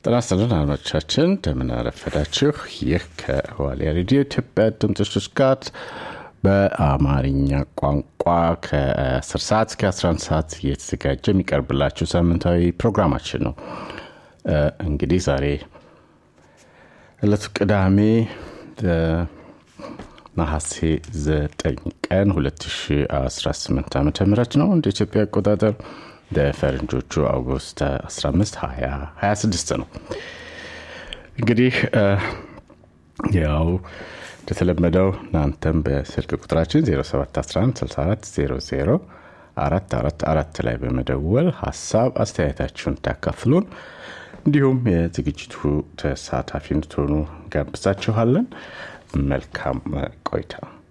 ጤና ይስጥልን አድማጮቻችን እንደምን አረፈዳችሁ። ይህ ከዋልያ ሬዲዮ ኢትዮጵያ ድምፅ ጋር በአማርኛ ቋንቋ ከ10 ሰዓት እስከ 11 ሰዓት እየተዘጋጀ የሚቀርብላችሁ ሳምንታዊ ፕሮግራማችን ነው። እንግዲህ ዛሬ ዕለቱ ቅዳሜ ነሐሴ 9 ቀን 2018 ዓ ም ነው እንደ ኢትዮጵያ አቆጣጠር በፈረንጆቹ አውጉስት 15 26 ነው። እንግዲህ ያው እንደተለመደው እናንተም በስልክ ቁጥራችን 071164 444 ላይ በመደወል ሀሳብ አስተያየታችሁን ታካፍሉን እንዲሁም የዝግጅቱ ተሳታፊ እንድትሆኑ ጋብዛችኋለን። መልካም ቆይታ።